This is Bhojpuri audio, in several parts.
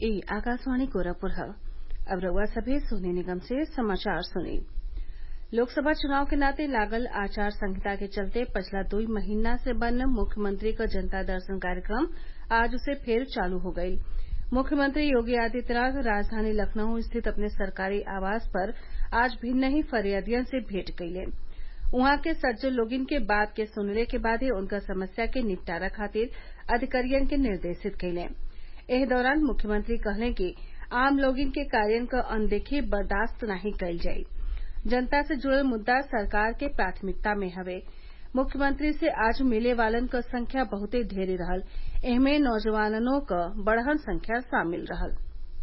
ई आकाशवाणी गोरखपुर ह अब रउआ सभे सोने निगम से समाचार सुनी लोकसभा चुनाव के नाते लागल आचार संहिता के चलते पिछला दुई महीना से बंद मुख्यमंत्री क जनता दर्शन कार्यक्रम आज से फेर चालू हो गईल मुख्यमंत्री योगी आदित्यनाथ राजधानी लखनऊ स्थित अपने सरकारी आवास पर आज भिन्न ही फरियादियन से भेंट कइले उहाँ के सज्जो लोगिन के बात के सुनले के बादे उनकर समस्या के निपटारा खातिर अधिकारियन के निर्देशित कइले एह दौरान मुख्यमंत्री कहले कि आम लोगिन के कार्यन क अनदेखी बर्दाश्त नाही कईल जाई जनता से जुड़ल मुद्दा सरकार के प्राथमिकता में हवे मुख्यमंत्री से आज मिले वालन क संख्या बहुते ढेरे रहल एहमे नौजवाननो क बड़हन संख्या शामिल रहल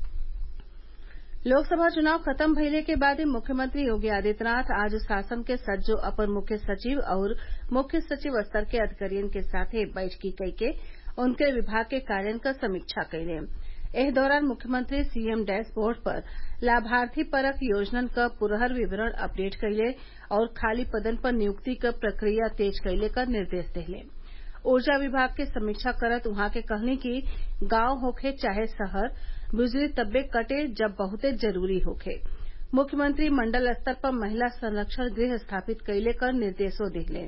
लोकसभा चुनाव खत्म भइले के बादे मुख्यमंत्री योगी आदित्यनाथ आज शासन के सज्जो अपर मुख्य सचिव आउर मुख्य सचिव स्तर के अधिकारियन के साथे बैठकी कइके उनके विभाग के कार्यन क समीक्षा कइले एह दौरान मुख्यमंत्री सीएम डैशबोर्ड पर लाभार्थी परक योजनन क पुरहर विवरण अपडेट कइले और खाली पदन पर नियुक्ति क प्रक्रिया तेज कइले क निर्देश देहले ऊर्जा विभाग के समीक्षा करत उहाँ के कहनी कि गांव होखे चाहे शहर बिजली तब्बे कटे जब बहुते जरूरी होखे मुख्यमंत्री मंडल स्तर पर महिला संरक्षण गृह स्थापित कइले क निर्देशो दिहले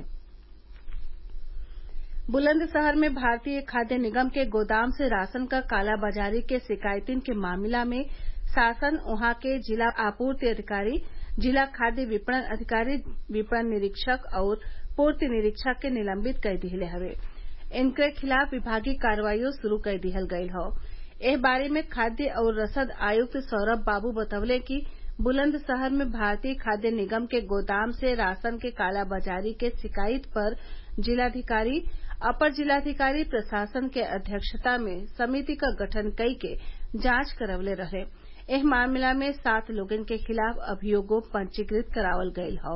बुलंदशहर में भारतीय खाद्य निगम के गोदाम से राशन क कालाबाजारी के शिकायतिन के मामला में शासन उहाँ के जिला आपूर्ति अधिकारी जिला खाद्य विपणन अधिकारी विपणन निरीक्षक और पूर्ति निरीक्षक के निलंबित कर दिहले हवे इनके खिलाफ विभागीय कार्रवाईओ शुरू कर दिहल गयल हौ एह बारे में खाद्य और रसद आयुक्त सौरभ बाबू बतवले कि बुलंदशहर में भारतीय खाद्य निगम के गोदाम से राशन के कालाबाजारी के शिकायत पर जिलाधिकारी अपर जिलाधिकारी प्रशासन के अध्यक्षता में समिति क गठन कई के जांच करवले रहे एह मामला में सात लोगन के खिलाफ अभियोगो पंजीकृत करावल गयल हौ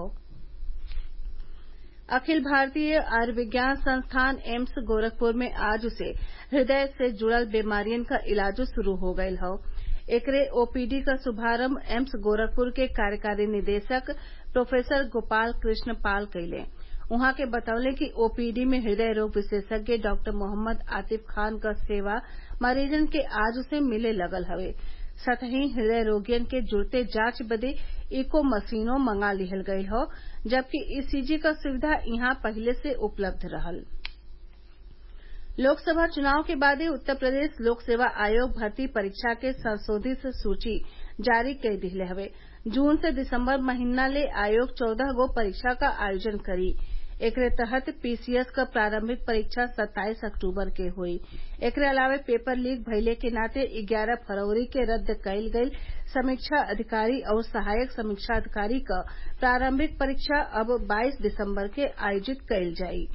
अखिल भारतीय आयुर्विज्ञान संस्थान एम्स गोरखपुर में आज से हृदय से जुड़ल बीमारियन क इलाजो शुरू हो गयल हौ एकरे ओपीडी क शुभारंभ एम्स गोरखपुर के कार्यकारी निदेशक प्रोफेसर गोपाल कृष्ण पाल कइले उहाँ के बतवले कि ओपीडी में हृदय रोग विशेषज्ञ डॉक्टर मोहम्मद आतिफ खान क सेवा मरीजन के आज से मिले लगल हवे सतही हृदय रोगियन के जुड़ते जांच बदे इको मशीनो मंगा लिहल गयल हौ जबकि ईसीजी क सुविधा इहां पहिले से उपलब्ध रहल लोकसभा चुनाव के बादे उत्तर प्रदेश लोक सेवा आयोग भर्ती परीक्षा के संशोधित सूची जारी कर दिहले हवे जून से दिसंबर महीना ले आयोग चौदह गो परीक्षा क आयोजन करी एकरे तहत पीसीएस क प्रारंभिक परीक्षा सत्ताईस अक्टूबर के हुई एकरे अलावे पेपर लीक भइले के नाते ग्यारह फरवरी के रद्द कईल गईल समीक्षा अधिकारी और सहायक समीक्षा अधिकारी क प्रारंभिक परीक्षा अब बाईस दिसंबर के आयोजित कईल जाई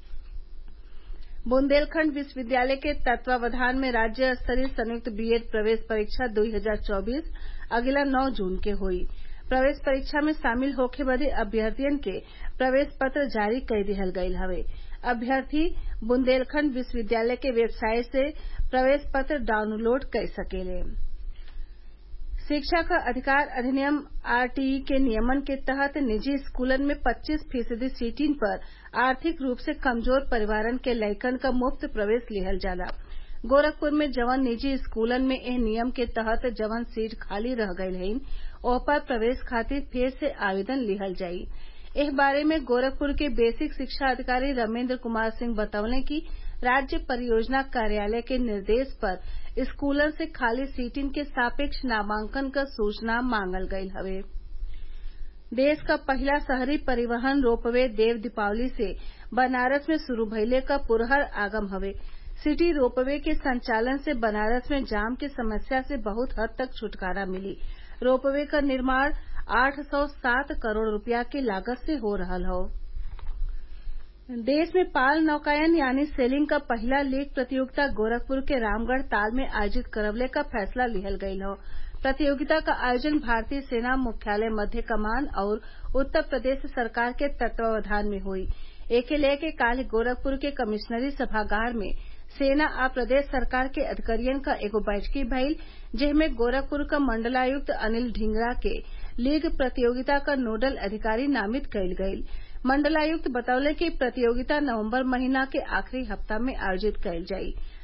बुंदेलखंड विश्वविद्यालय के तत्वावधान में राज्य स्तरीय संयुक्त बीएड प्रवेश परीक्षा 2024 अगिला 9 जून के हुई प्रवेश परीक्षा में शामिल होखे बदे अभ्यर्थियन के प्रवेश पत्र जारी कर दिहल गयल हवे अभ्यर्थी बुंदेलखंड विश्वविद्यालय के वेबसाइट से प्रवेश पत्र डाउनलोड कर सकेले शिक्षा का अधिकार अधिनियम आरटीई के नियमन के तहत निजी स्कूलन में 25 फीसदी सीटिन पर आर्थिक रूप से कमजोर परिवारन के लइकन क मुफ्त प्रवेश लिहल जाला गोरखपुर में जवन निजी स्कूलन में एह नियम के तहत जवन सीट खाली रह गयल हइन ओह पर प्रवेश खातिर फिर से आवेदन लिहल जाई एह बारे में गोरखपुर के बेसिक शिक्षा अधिकारी रमेन्द्र कुमार सिंह बतवले कि राज्य परियोजना कार्यालय के निर्देश पर स्कूलन से खाली सीटिन के सापेक्ष नामांकन क सूचना मांगल गयल हवे देश क पहिला शहरी परिवहन रोपवे देव दीपावली से बनारस में शुरू भइले क पुरहर आगम हवे सिटी रोपवे के संचालन से बनारस में जाम की समस्या से बहुत हद तक छुटकारा मिली रोपवे क निर्माण आठ सौ सात करोड़ रूपया के लागत से हो रहल हौ देश में पाल नौकायन यानी सेलिंग क पहिला लीग प्रतियोगिता गोरखपुर के रामगढ़ ताल में आयोजित करवले क फैसला लिहल गयल हौ प्रतियोगिता का आयोजन भारतीय सेना मुख्यालय मध्य कमान और उत्तर प्रदेश सरकार के तत्वावधान में हुई एके लेके काल्ह गोरखपुर के कमिश्नरी सभागार में सेना आ प्रदेश सरकार के अधिकारियन क एगो बैठकी भइल जेमे गोरखपुर क मंडलायुक्त अनिल ढींगरा के लीग प्रतियोगिता क नोडल अधिकारी नामित कईल गईल मंडलायुक्त बतौले कि प्रतियोगिता नवम्बर महीना के आखिरी हफ्ता में आयोजित कईल जाई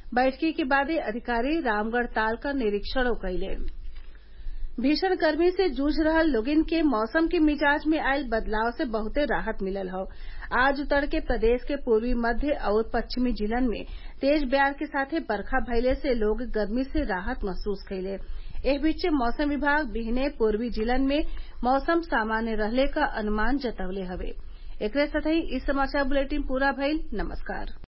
बैठकी के बादे अधिकारी रामगढ़ ताल क निरीक्षणो कइले भीषण गर्मी से जूझ रहल लोगिन के मौसम के मिजाज में आयल बदलाव से बहुते राहत मिलल हौ आज तड़के प्रदेश के पूर्वी मध्य आउर पश्चिमी जिलन में तेज ब्यार के साथे बरखा भइले से लोग गर्मी से राहत महसूस कइले एह बीचे मौसम विभाग बिहने पूर्वी जिलन में मौसम सामान्य रहले क अनुमान जतवले हवे एकरे साथही इ समाचार बुलेटिन पूरा भइल नमस्कार